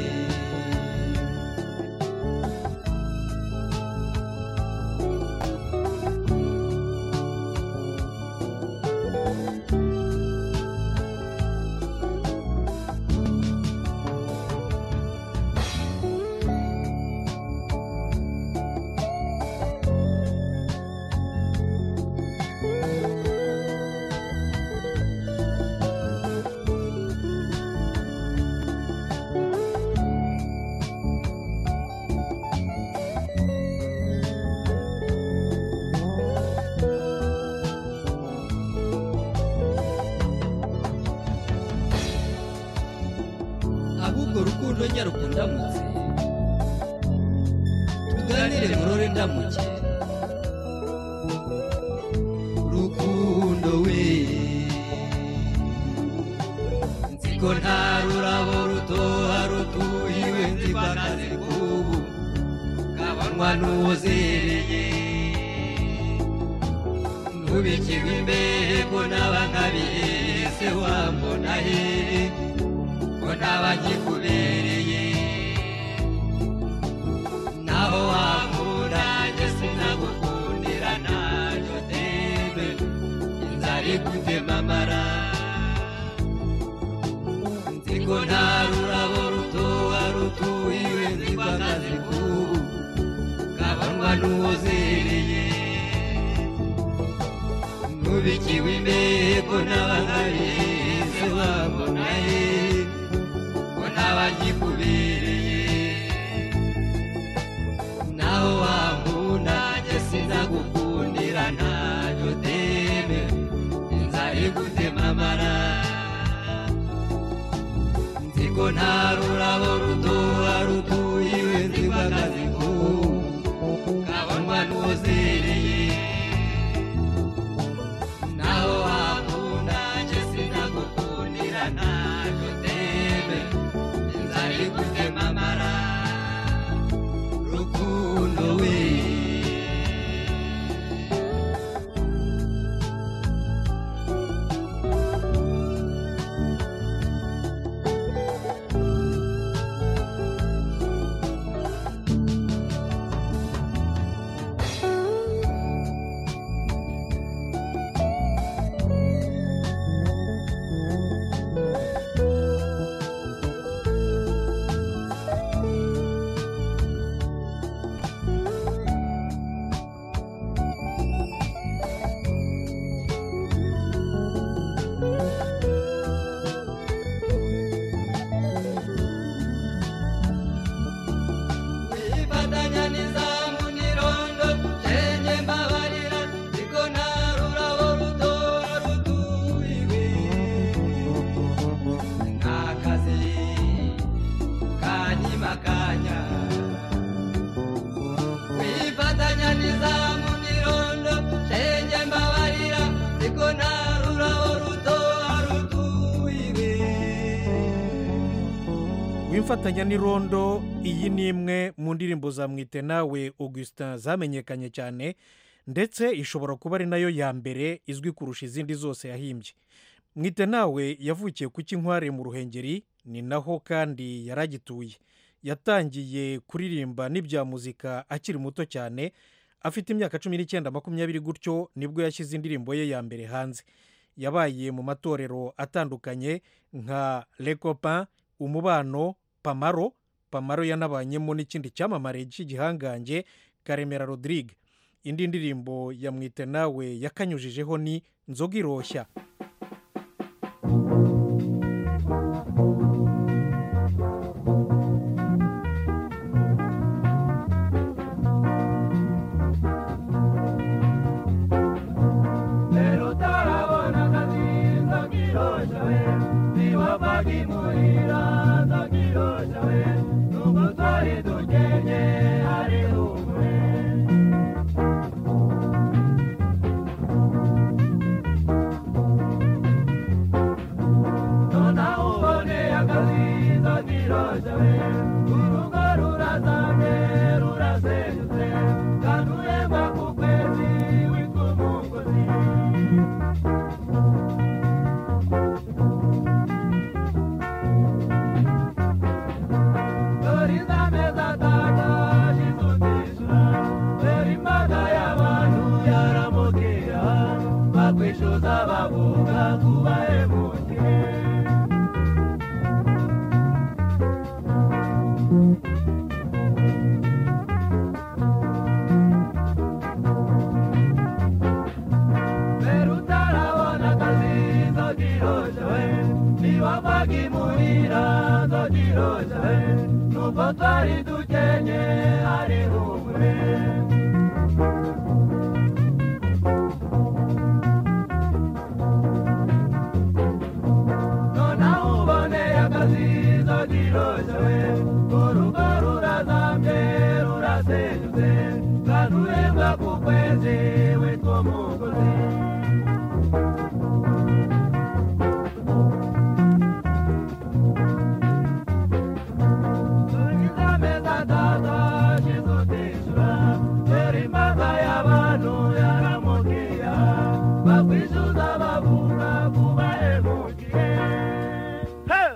ahubwo rukundo nyarukundamutse tuganire murore ndamuke rukundo we nziko nta rurabo rutoha rutuhiwe nziko akazi k'ubu kabonwa n'uwozereye ntubikirwe imbehe ko naba nkabihese wambona hehe ko naba nkikubereye naho wakunda njye sinagukundira ntacyo tebe inzara igutema amara nziko nta rurabo rutoha rutuhiwe nziko akazi k'ubu kabonwa n'uwozereye nubikiwe imbehe ko naba nkabihese wambona hehe ko naba nkikubereye naho wankunda njye sinagukundira ntacyo teme inzara igutema amara nziko nta rurabo rutoha rutuhiwe nziko akazi k'ubu kabonwa n'uwozereye naho wakunda njye sinagukundira ntacyo teme inzara igutema amara rukundo we mfatanya n'irondo iyi ni imwe mu ndirimbo za mwite nawe augustin zamenyekanye cyane ndetse ishobora kuba ari nayo ya mbere izwi kurusha izindi zose yahimbye mwite nawe yavukiye ku kinkware mu ruhengeri ni naho kandi yari agituye yatangiye kuririmba n'ibya muzika akiri muto cyane afite imyaka cumi n'icyenda makumyabiri gutyo nibwo yashyize indirimbo ye ya mbere hanze yabaye mu matorero atandukanye nka lecopa umubano pamaro pamaro yanabanyemo n'ikindi cyamamare cy'igihangange karemera rodrigue indi ndirimbo ya mwite nawe yakanyujijeho ni nzoga iroshya Pero utarabona akazi nzakirosha we niwavaga imuhira nzakirosha we nubwo twari dukenye ari umwe nonaho uboneye akazi nzakirosha we urugo rurazamye rurasenyutse kandi uremba ku kwezi witwa umugozi dore izameza ataka shizutisha dore imbaga y'abantu yaramubwira bakwishyuza bavuga kuba hemukiye mbere utarabona akazi nzogirosha we niwavaga imuhira nzogirosha we nubwo twari dukenye ari umwe nonaho uboneye akazi nzogirosha we urugo rurazambye rurasenyutse kandi urembwa ku kwezi witwa umugozi ameza ataka shizutisha dore imbaga y'abantu yaramubwira bakwishyuza bavuga kuba hemukiye Hey!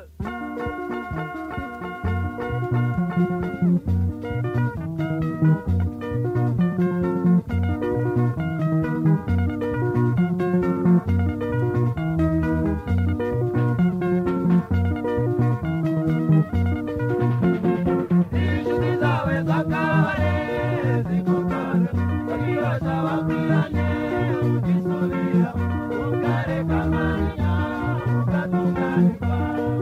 inshuti zawe zakare zigukana bakibasha bakwiranye ukisubira ukareka amanya ugatunganirwa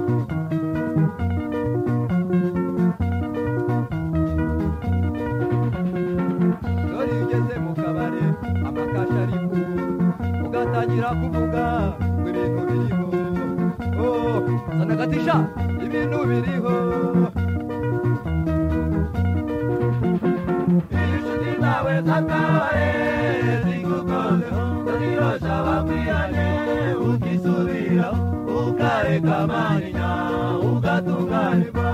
dore iyo ugeze mu kabare amakasha ari ku ugatangira kuvuga ngo ibintu biriho oh zana gatisha ibintu biriho inshuti zawe zakare zigukozeho zirosha bakwiranye ukisubira ukareka amanya ugatunganirwa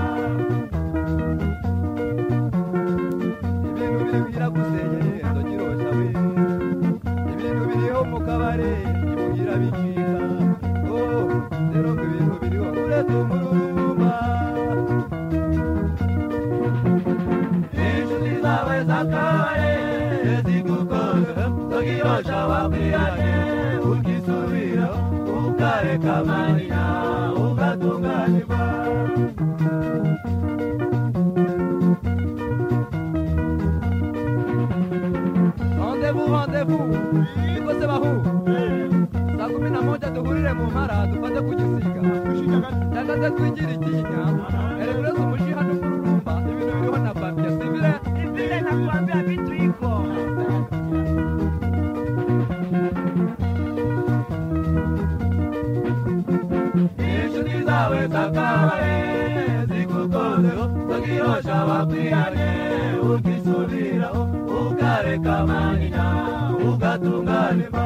ibintu biri biragusenyeye ndogirosha we ibintu biriho mu kabare imuhira bicika oh rero ngo ibintu biriho uretse umururumba inshuti zawe zakare zigukoze tugirosha wakwiranye ukisubira ukareka amarira ugatunganirwa rendez-vous rendez-vous niko se bahu saa kumi na moja duhurire mu mpara dufate ku gisiga cyangwa se twigire ikinya erekureze umushiha n'umururumba ibintu biriho na bambya sivile sivile nakwambia vitu iko inshuti zawe zakare zigukozeho tugirosha bakwiranye ukisubira ukareka amanya ugatunganirwa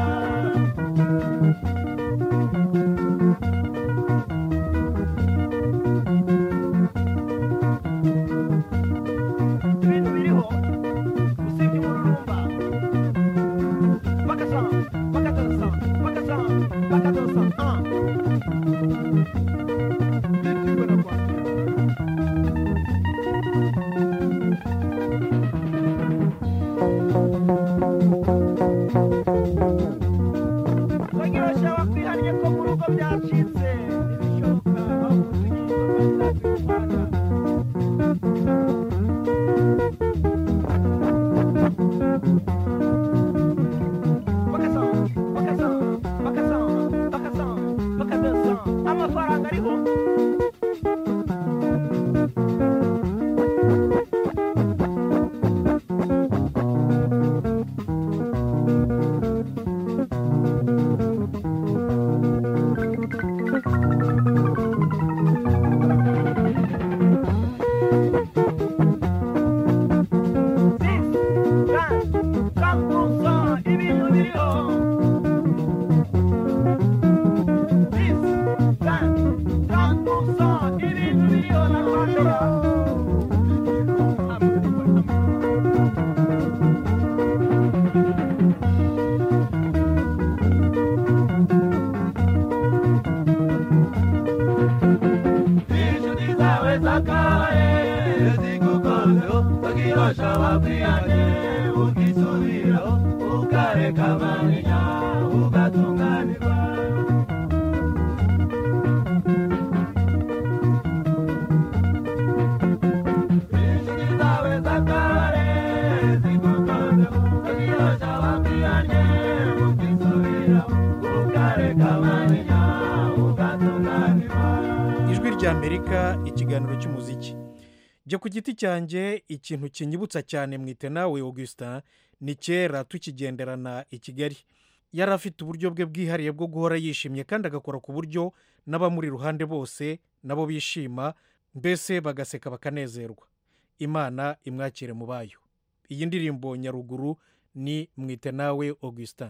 ijwi ry'amerika ikiganiro cy'umuziki jya ku giti cyanjye ikintu kinyibutsa cyane mwite nawe augustin ni kera tukigenderana i kigali yari afite uburyo bwe bwihariye bwo guhora yishimye kandi agakora ku buryo n'abamuri iruhande bose nabo bishima mbese bagaseka bakanezerwa imana imwakire mu bayo iyi ndirimbo nyaruguru ni mwite nawe augustin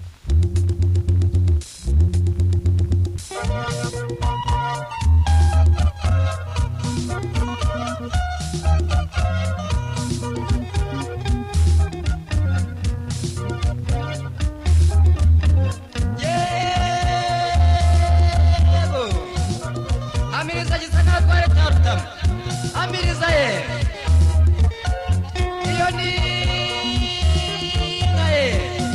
yego amiriza gisaka twari cyarutama amiriza ye iyo ni inka ye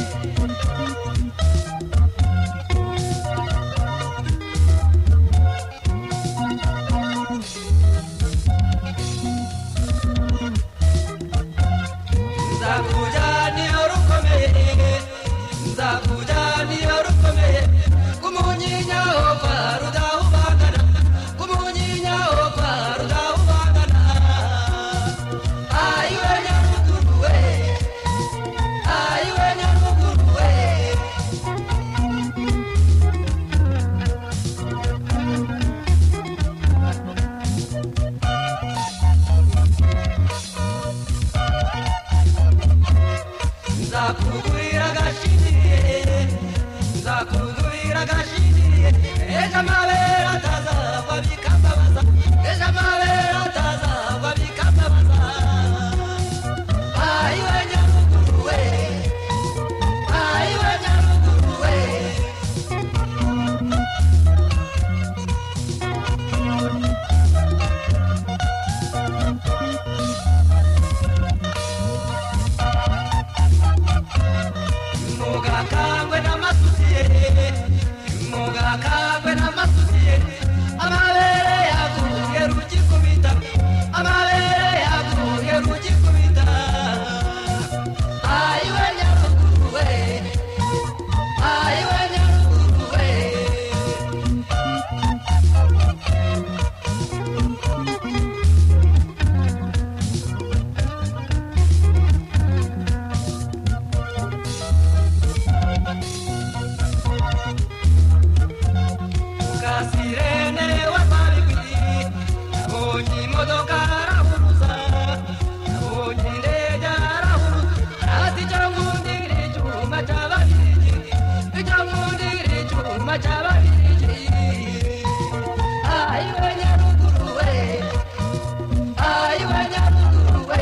nzakujyana rukomeye nzakujyana rukomeye kumunyinya ho kwa rudahubangana kumunyinya ho kwa rudahubangana ayiwe nyaruguru we ayiwe nyaruguru we nzakugurira agashiniye nzakugurira agashiniye ejo amabere atazagwa bikambabaza ejo amabere atazagwa bikambabaza ayiwe nyaruguru we ayiwe nyaruguru we mugakangwe n'amasutiye mugakangwe n'amasutiye amabere yaguye rugikubita amabere yaguye rugikubita ayiwe nyaruguru we ayiwe nyaruguru we kasirene wasabikwi nabonye imodoka arahuruza nabonye indege arahuruza ati icyo nkundira icyuma cy'ababirigi icyo nkundira icyuma cy'ababirigi ayiwe nyaruguru we ayiwe nyaruguru we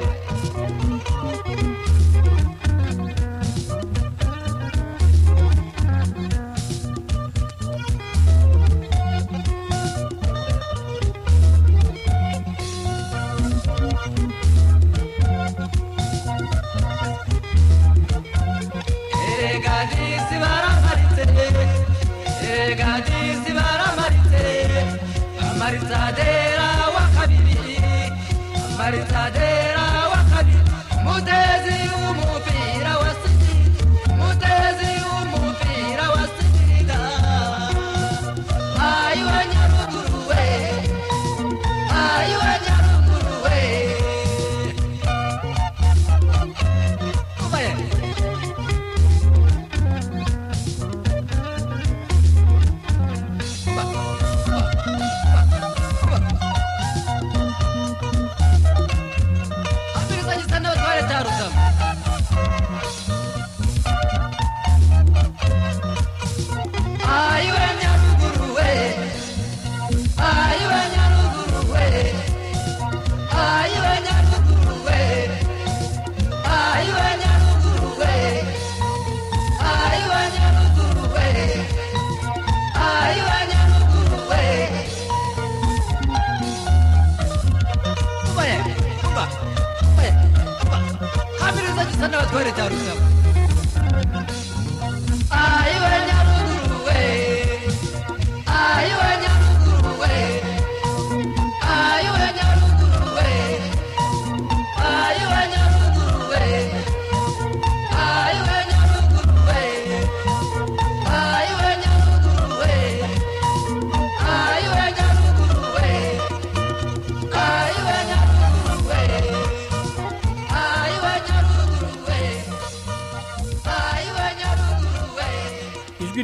erega disi baramaritse erega disi baramaritse amaritadera wa kabiri amaritadera wa kabiri mutezi w'umupira wa sida mutezi w'umupira wa sida ayiwe nyaru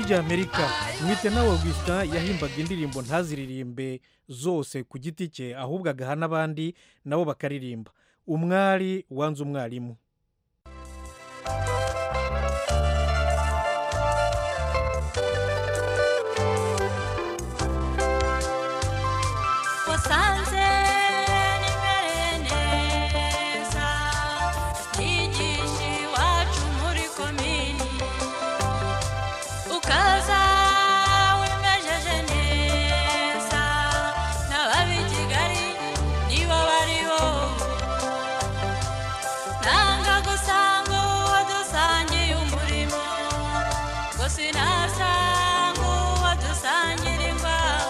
rya amerika mwite nawe augustin yahimbaga indirimbo ntaziririmbe zose ku giti cye ahubwo agaha n'abandi nabo bakaririmba umwari wanze umwarimu wasanze nimereye neza yigisha iwacu muri komini ukaza wimejeje neza n'ababi kigali nibo bari wowe nanga gusanga uwo dusangiye umurimo ngo sinasanga uwo dusangira ingwara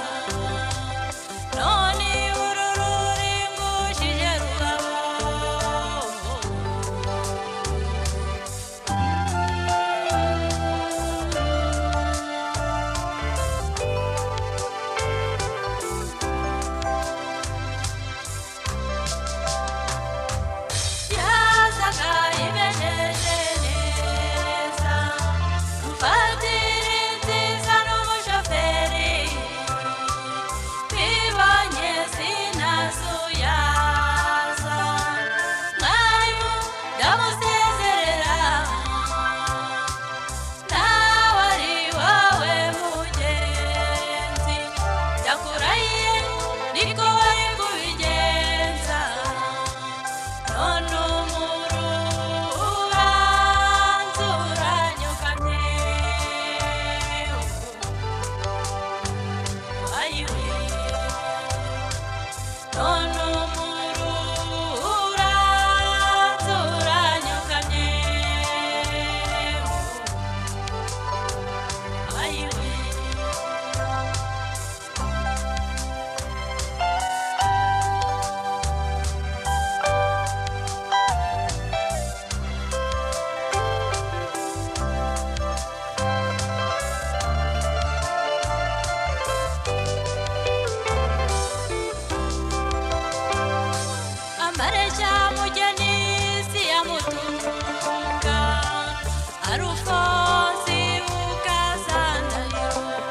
none uru ruringushije rurabo yazaga imejeje neza mufatiri nziza n'umushoferi twibonye sinazuyaza mwarimu ndamusezerera nawe ari wowe mugenzi ndakurahiye niko wari kubigenza none umurubanza uranyukamye ayiwe none umurubanza uranyukamye ayiwe amareshya mugeni si ya mutunga arufonsi ukazanayo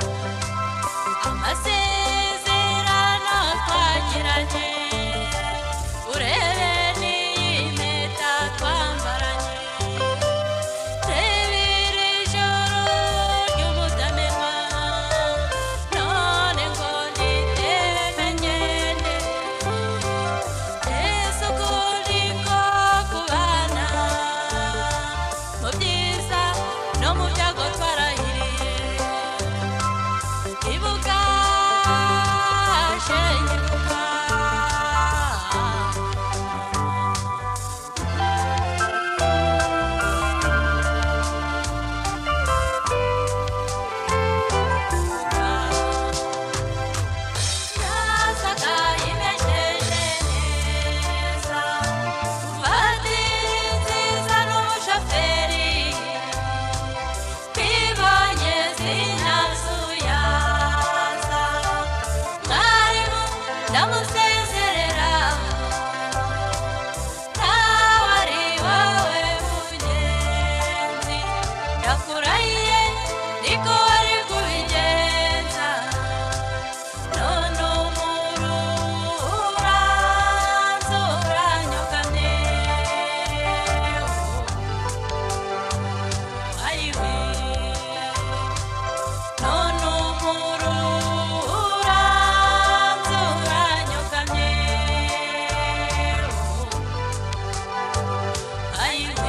amasezerano twagiranye urebe n'iyi mpeta twambaranye reba iri joro ry'umutamenwa none ngo niteme ngende ese ukuri ko kubana mu byiza no mu byago twarahiriye ibuka shengibuka yasaga imejeje neza mufatiri nziza n'umushoferi twibonye sinazuyaza mwarimu ndamusezerera nawe ari wowe mugenzi ndakurahiye niko wari kubigenza none umururanza uranyukamye ayiwe none umururanza uranyukamye ayiwe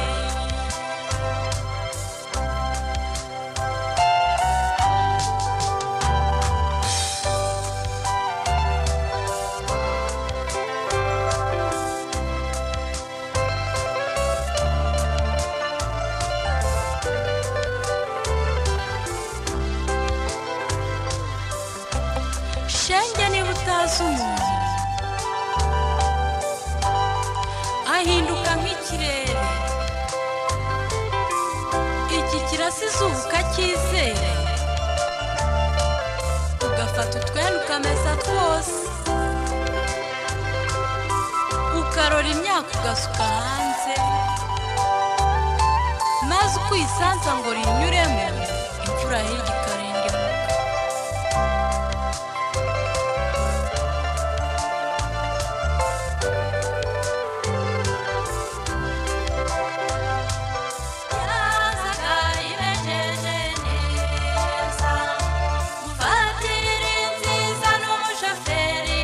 shenge niba utazi umuntu ahinduka nk'ikirere iki kirasa izuba ukacyizere ugafata utwenda ukamesa twose ukarora imyaka ugasuka hanze maze uko uyisanza ngo rinyuremo imvura imfura hirya ikarindimuka yazaga ibejeje neza muvatiri nziza n'umushoferi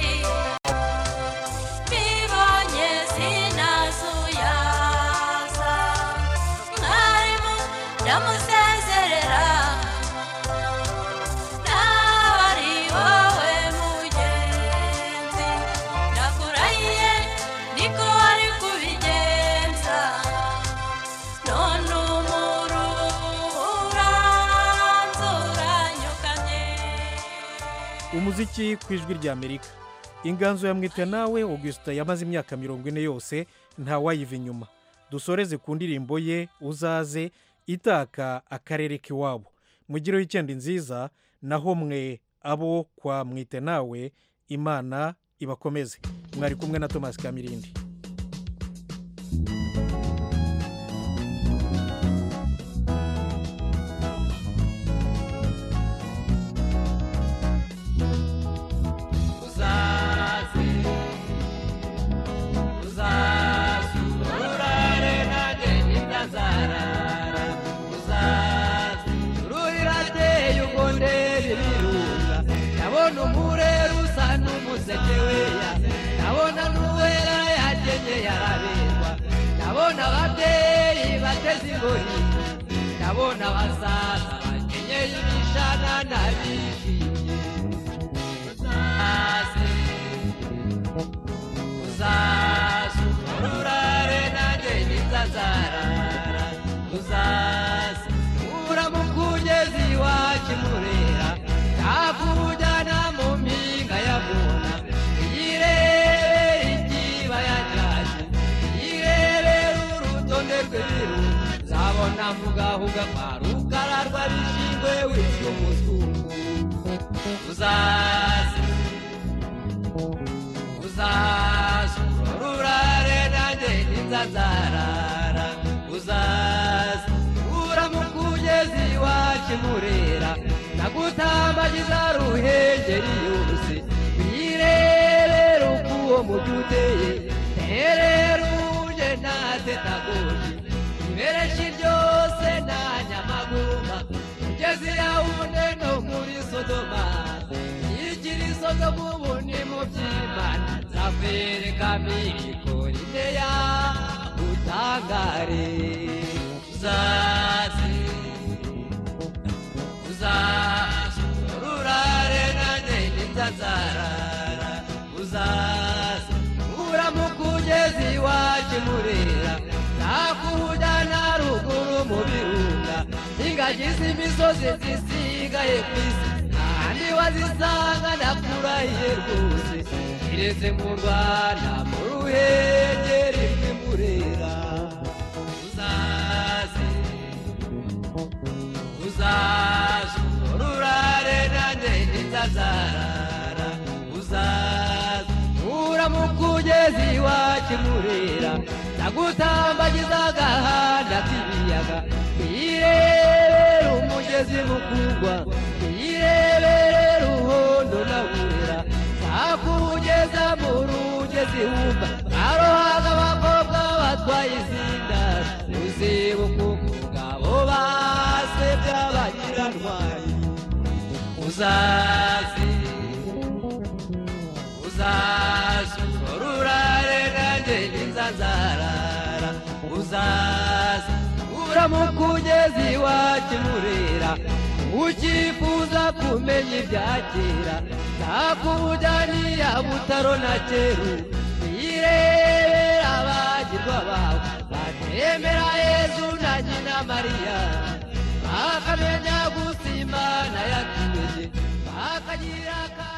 bibonye sinazuyaza mwarimu ndamusezerera nawe ari wowe mugenzi ndakurahiye niko wari kubigenza none umururanzuranyukanye umuziki ku ijwi rya amerika inganzo yamwitwe nawe augustin yamaze imyaka mirongo ine yose ntawayiva inyuma dusoreze ku ndirimbo ye uzaze itaka akarere k'iwabo mugireho icyenda nziza naho mwe abo kwa mwite nawe imana ibakomeze mwari kumwe na thomas kamirindi uzaze uzaze urare nanjye ntitazarara uzaze ruhirateye ubwo ndeba ibirunga ndabona umurero usa n'umuseke weya ndabona n'uwera yakenyeye araberwa ndabona ababyeyi bateze ingori ndabona abasaza bakenyeye imishanana bishimye uzaze uzaze urare nanjye ntitazarara uzaze uramukugeza iwacu murera yakujyana mu mpinga ya muna iyirebera ikibaya cyacu iyirebera urutonde rw'ibiru zabona mugahuga kwa rukara rw'abishingwe witwa umuzungu uzaze uzaze urare nanjye ntitazarara uzaze uramukugeza iwacu murera nagutambagiza ruhengeri yose wirebera uko uwo mujyi uteye terera uje ntatetagoje ibereshi ryose nta nyamagumba ugeze yawune no muri sodoma igira isodomu ubuni mu by'imana zafereka mirikori ya utangare uzaze uzaze urare nanjye ntitazarara uzaze uramukugeza iwacu murera nakujyana ruguru mu birunga ingagi z'imisozi zisigaye ku isi ahandi wazisanga ndakurahiye rwose kiretse mu rwanda mu ruhengeri rw'imurera uzaze uzaze urare nanjye ntitazarara uzaze uramukugeza iwacu murera ndagutambagiza agahanda k'ibiyaga irebere umugezi mukugwa irebere ruhondo na burera zakugeza mu rugezi wumva arohaga abakobwa batwaye izinda uzibuka umugabo base by'abanyirantwari uzaze uzaze urare nanjye ntizazarara uzaze uramukugeza iwacu murera ukifuza kumenya ibya kera nakujyanira butaro na keru irebera abagirwa bawe batemera yezu na nyina mariya bakamenya gusa imana yatumenye bakagira ka